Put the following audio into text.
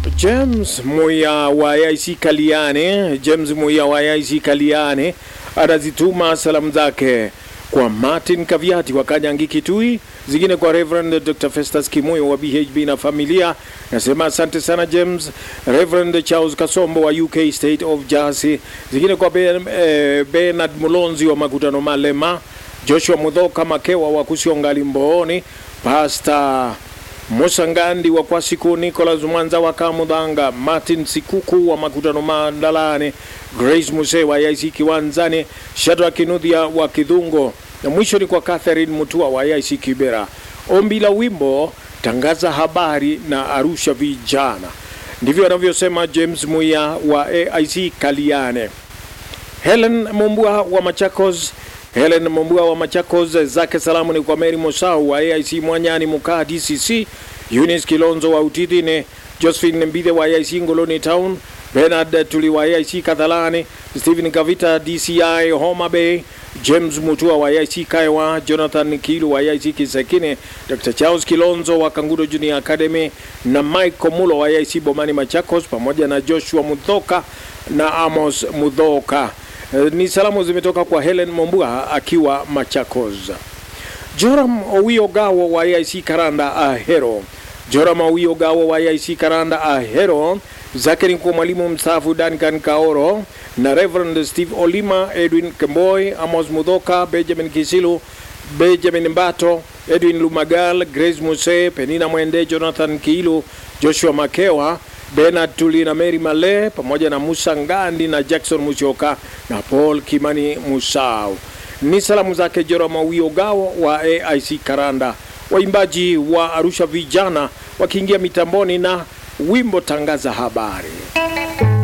James Muya wa AIC Kaliane, James Muya wa AIC Kaliane anazituma salamu zake kwa Martin Kaviati wa Kanyangi Kitui, zingine kwa Reverend Dr. Festus Kimuyo wa BHB na familia. Nasema asante sana James. Reverend Charles Kasombo wa UK State of Jersey, zingine kwa ben, eh, Bernard Mulonzi wa Makutano Malema, Joshua Mudhoka Makewa wa Kusiongali Mbooni, Pastor Musa Ngandi wa Kwasiku, Nicholas Mwanza wa Kamudhanga, Martin Sikuku wa Makutano Mandalane, Grace Muse wa IC Kiwanzani, Shadrack Kinudhia wa Kidhungo, na mwisho ni kwa Catherine Mutua wa IC Kibera. Ombi la wimbo tangaza habari na Arusha vijana, ndivyo anavyosema James Muya wa AIC Kaliane. Helen Mumbua wa Machakos Helen Mumbua wa Machakos, zake salamu ni kwa Mary Mosau wa AIC Mwanyani Mukaa DCC, Eunice Kilonzo wa Utidhine, Josephine Mbithe wa AIC Ngoloni Town, Bernard Tuli wa AIC Kadhalani, Stephen Kavita DCI Homa Bay, James Mutua wa AIC Kaiwa, Jonathan Kilu wa AIC Kisekine, Dr. Charles Kilonzo wa Kangudo Junior Academy na Mike Mulo wa AIC Bomani Machakos, pamoja na Joshua Mudhoka na Amos Mudhoka. Ni salamu zimetoka kwa Helen Mombua akiwa Machakos. Joram Owio Gawo wa AIC Karanda Ahero. Joram Owio Gawo wa AIC Karanda Ahero zake ni kwa mwalimu mstaafu Duncan Kaoro na Reverend Steve Olima, Edwin Kemboy, Amos Mudhoka, Benjamin Kisilu, Benjamin Mbato, Edwin Lumagal, Grace Muse, Penina Mwende, Jonathan Kiilu, Joshua Makewa, Bernard Tuli na Mary Male pamoja na Musa Ngandi na Jackson Musyoka na Paul Kimani Musau. Ni salamu zake Jorama Wiogawo wa AIC Karanda. Waimbaji wa Arusha vijana wakiingia mitamboni na wimbo tangaza habari.